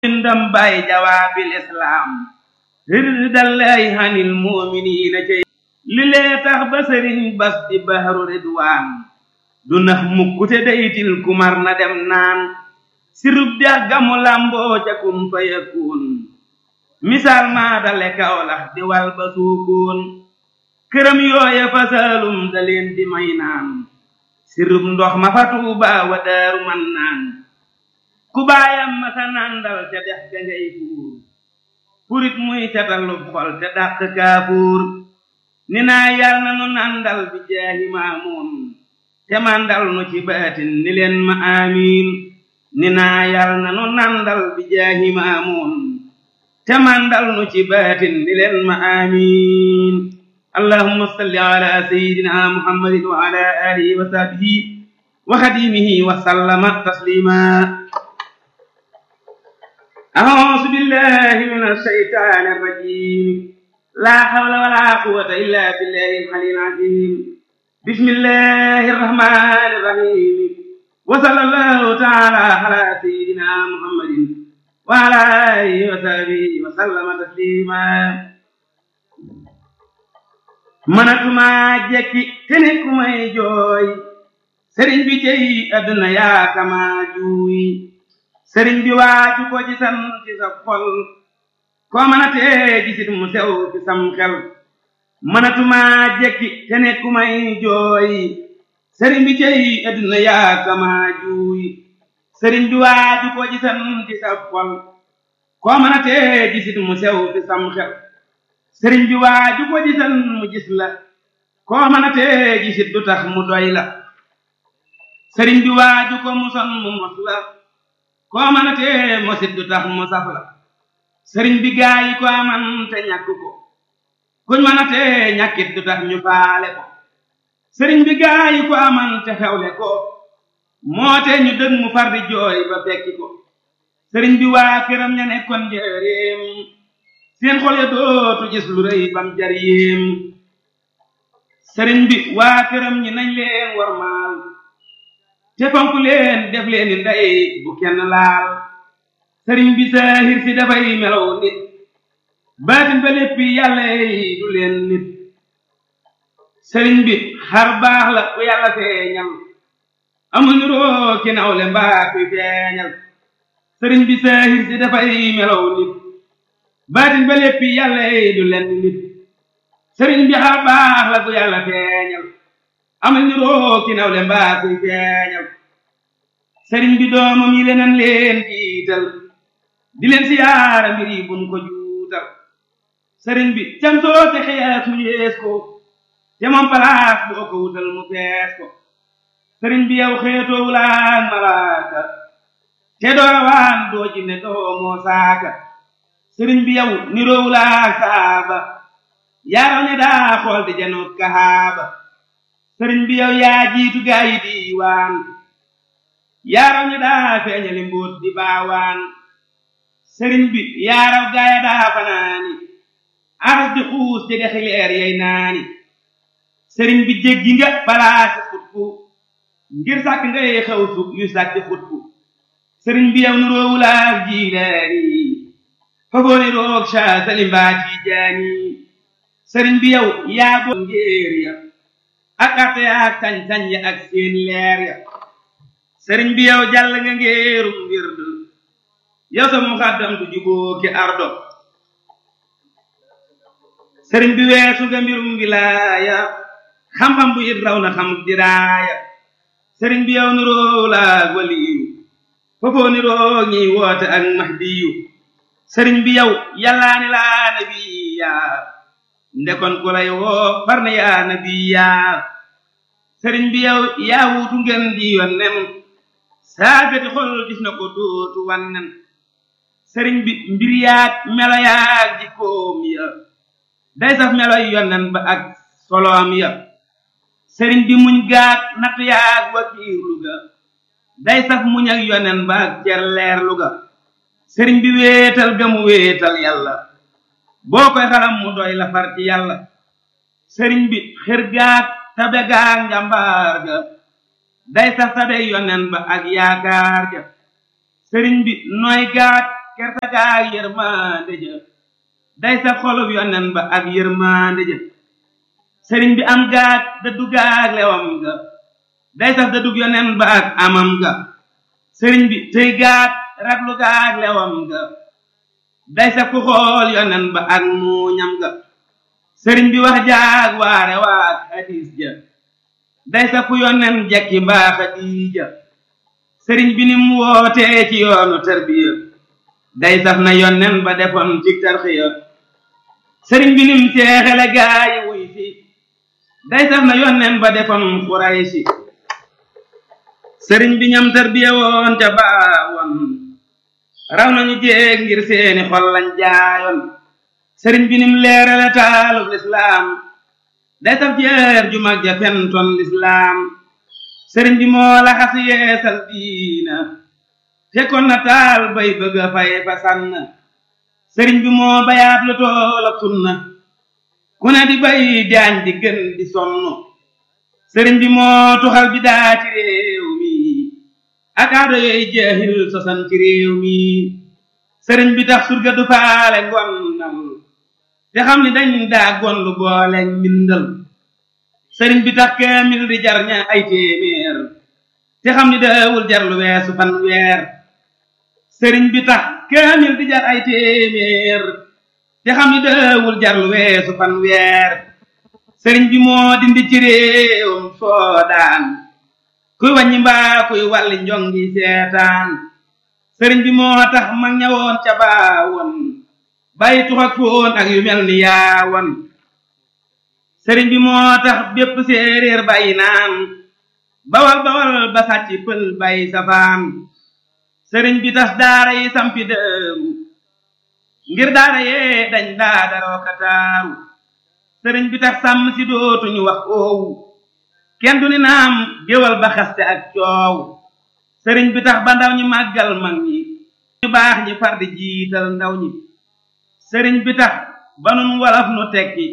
ndam bay jawaabil islaam riddallahi hanil muuminiina cey li lee tax ba sëriñ bas di bahru ridwaan du nax mukkute daytil kumar na dem naan sirub dex gamu lamboo ca kun fa yakun misaal maa dale kawlax di wal ba suukoon këram yooya fa saalum da leen di may naan sirub ndox ma fa tuuba wa daaru man naan ku baayam ma sa nandal ca dex ga ngay fuur purit muy catalub xol te dàq kaafuur ni naa yal na nu nandal bi jaahi maamuun te mandal nu ci baatin ni leen ma amiin ni naa yal na nu nandal bi jaahi maamuun te mandal nu ci baatin ni leen ma amiin allahumma salli ala sayyidina muhammadin wa ala alihi wa sahbihi wa xadimihi wa sallama taslima أعوذ بالله من الشيطان الرجيم لا حول ولا قوة إلا بالله العلي العظيم بسم الله الرحمن الرحيم وصلى الله تعالى على سيدنا محمد وعلى آله وصحبه وسلم تسليما manatuma jekki te ne ku may jooy sëriñ bi jëy adduna yaa kama juuy sëriñ bi waaju ko gisan ci sa xol koo mën a tee gisit mu sew ci sam xel mënatuma jekki te ne ku may jooy sëriñ bi cey adduna yaa kama juuy sëriñ bi waaju ko gisan ci sa xol koo mën a tee gisit mu sew ci sam xel sëriñ bi waaju ko gisan mu gis la koo mën a tee gisit du tax mu doy la sëriñ bi waaju ko muson mu mos la koo mën a tee mosit du tax mu saf la sëriñ bi gaa yi ko aman te ñàkk ko kuñ mën a tee ñàkkit du tax ñu faale ko sëriñ bi gaa yi ko aman te xewle ko moo te ñu dëg mu far di jooy ba fekki ko sëriñ bi waa këram ña nekkoon njëreem seen xol ya dootu gis lu rëy bam jar yéem sëriñ bi waa këram ñi nañ leen warmaal te fonk leen def leen ni ndey bu kenn laal sëriñ bi saahir si dafay melow nit baatin ba léppi yàlla yi du leen nit sëriñ bi xar baax la ku yàlla feeñal amul niroo ki nawle mbaa kuy feeñal sëriñ bi saahir si dafay melow nit baatin ba léppi yàlla yi du leen nit sëriñ bi xar baax la ku yàlla feeñal amal ni roo ki nawle mbaa kuy feeñal sëriñ bi doomam yi leneen leen jiital di leen siyaara mbir yi buñ ko juutal sëriñ bi cam soo te xees mu yees ko te moom palaas boo ko wutal mu fees ko sëriñ bi yow xeetoo wulaan malaaka te doo rawaan doo jinne doo moo saaka sëriñ bi yow niroo wulaak saaba yaaraw ne daa xool di janoot kahaaba sëriñ bi yow yaa jiitu gaa yi diiwaan yaaraw ña daa feeñali mbóot di baawaan sëriñ bi yaaraw gaaya daa fanaani aras di xuus di dexi leer yay naani sëriñ bi jéggi nga palaasi xutbu ngir sàkk ngay xew su yu sàkk xutbu sëriñ bi yow nu roowulaak jiilaani fagooni roog saa salimbaa tiijaani sëriñ bi yow yaa boo ngéer ya ak arte ak sañ-sañ ya ak seen leer ya sëriñ bi yow jàll nga ngeerum wird yow sa muxaddam du juboo ki ardo sëriñ bi weesu nga mbirum wilaaya xam-xam bu it raw na xam diraaya sëriñ bi yow niroo laag waliyu foofoo niroo ñiy woote ak mahdiyu sëriñ bi yow yàllaani laa nabiya ndekon ku lay woo far na yaa nabiya sëriñ bi yow yaa wuutu ngeen di yonnen saagati xol gis na ko dootu wannen sëriñ bi mbir yaag melo yaag jikkoom ya day saf meloy yonnen ba ak soloom ya sëriñ bi muñ gaag natt yaag wakiirlu ga day saf muñ ak yonnen ba ak cer leerlu ga sëriñ bi wéetal ga mu wéetal yàlla boo koy xalam mu doy la far ci yàlla sëriñ bi xër gaag tabe gaag njàmbaar ga day sax tabe yonen ba ak yaakaar ja sëriñ bi nooy gaat kerta gaag yërmande ja day sa xolub yonen ba ak yërmande ja sëriñ bi am gaag dëddu gaag lewam ga day saf dëddug yonen ba ak amam ga sëriñ bi tëy gaag raglu gaag lewam ga day saf ku xool yonen ba ak muuñam ga sëriñ bi wax jaag waare waag hadis ja day saf ku yonen jekki mbaa xadiija sëriñ bi nim wootee ci yoonu tarbiya day saf na yonen ba defoon ci tarxiya sëriñ bi nim seexale gaayi wuy fi day saf na yonen ba defoon xuraysi sëriñ bi ñam tarbiya woon ca baawoon raw nañu jéeg ngir seeni xol lañ jaayoon sëriñ bi nim leerale taalub lislaam day saf jeer ju mag ja fentoon lislaam sëriñ bi moo la xas yeesal diina fekkoon na taal bay bëgg a fay fa sànn sëriñ bi moo bayaat lu toolab sunna ku ne di bay jaañ di gën di sonn sëriñ bi moo tuxal bi daa ci réew mi ak aado yooyu jeexil sosan ci réew mi sëriñ bi tax surga du faale ngonnal te xam ni dañ daa gonlu boole mbindal sëriñ bi tax kaamil di jar ña ay téeméer te xam ni daawul jar lu weesu fan weer sëriñ bi tax kaamil di jar ay téeméer te xam ni daawul jar lu weesu fan weer sëriñ bi moo dindi ci réewum soodaan kuy wàññi mbaa kuy wàlli njongi seetaan sëriñ bi moo tax mag ñawoon ca baawoon bàyyi tux ak foon ak yu mel ni yaawoon sëriñ bi moo tax bépp séeréer bàyyi naan bawal bawal ba sàcc pël bàyyi safaan sëriñ bi tas daara yi sampi dëru ngir daara yee dañ daa daroo kataaru sëriñ bi tax sàmm si dootuñu wax oowu kenn du ni naam géwal ba xaste ak coow sëriñ bi tax ba ndaw ñi màggal mag ñi ñu baax ñi far di jiital ndaw ñi sëriñ bi tax ba nun walaf nu tekki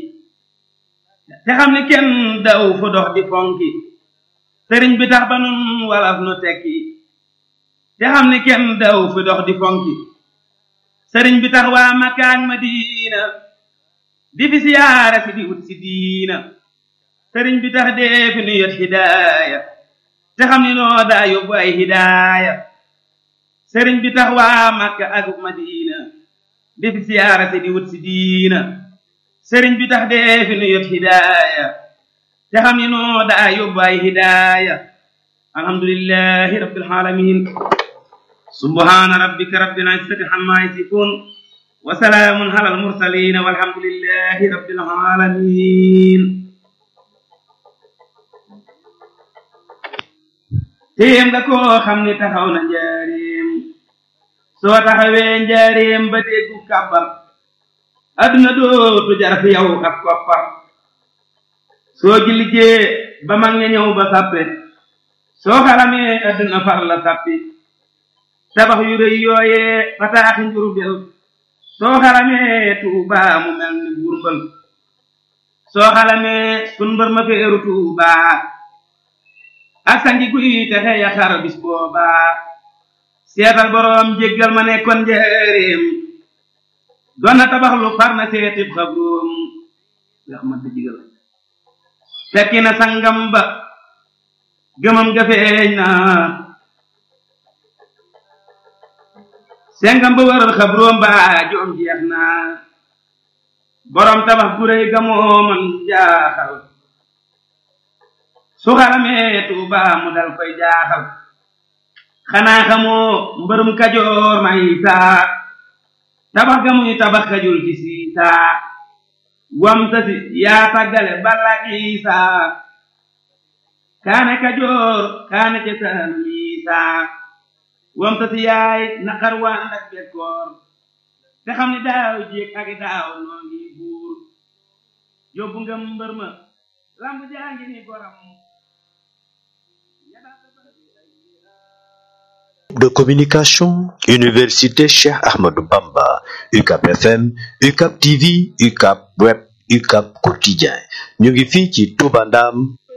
te xam ni kenn daw fu dox di fonki sëriñ bi tax ba nun walaf nu tekki te xam ni kenn daw fu dox di fonki sëriñ bi tax waa Makka ak Madina di fi siyaara si di wut si diina sëriñ bi tax dee fi nu yot hidaaya te xam ni noo daa yóbbu ay hidaaya sëriñ bi tax waa Makka ak Madina di fi siyaara si di wut si diina sëriñ bi tax dee fi nu yot hidaaya te xam ni noo daa yóbbu ay hidaaya alhamdulillahi rabbil alamin subhana rabbika rabbil izzati amma yasifun wa salaamun ala al mursalin walhamdulillahi rabbil alamin téem nga koo xam ni taxaw na njaareem soo taxawee njaareem ba déggu kàbbar adduna dootu jar fi yow ak koppar soo ji liggéey ba mag ña ñëw ba sàppe soo xaramee adduna far la sàppi tabax yu rëy yooyee fataaxi njurbel soo xaramee tuubaa mu mel ni burbal soo xalamee sun mbër ma feeru tuubaa ak sangi guy texe ya xar bis boobaa seetal boroom jéggal ma nekkoon njëreem doon na tabax lu far na seetib xabroom yax ma jigal fekki na sangam ba gëmam ga feeñ na sengam ba wëral xabroom ba joom jeex na boroom tabax gu réy ga moo man jaaxal su xaramee tuuba mu dal koy jaaxal xanaa xamoo mbërum kajoor may saa tabax ga muy tabax kajul ci siisaa wam tasi yaa tàggale balla isaa kaane kajoor kaane ca saanu isaa wam tasi yaay naqar waa ndak bekkoor te xam ni daaw jéeg ak daaw noo ngi buur yóbbu nga mbër ma lamb jaa ngi ni goram de communication Université Cheikh Ahmadou Bamba UCAP FM UCAP TV UCAP Web UCAP Quotidien ñu ngi fii ci Touba Ndam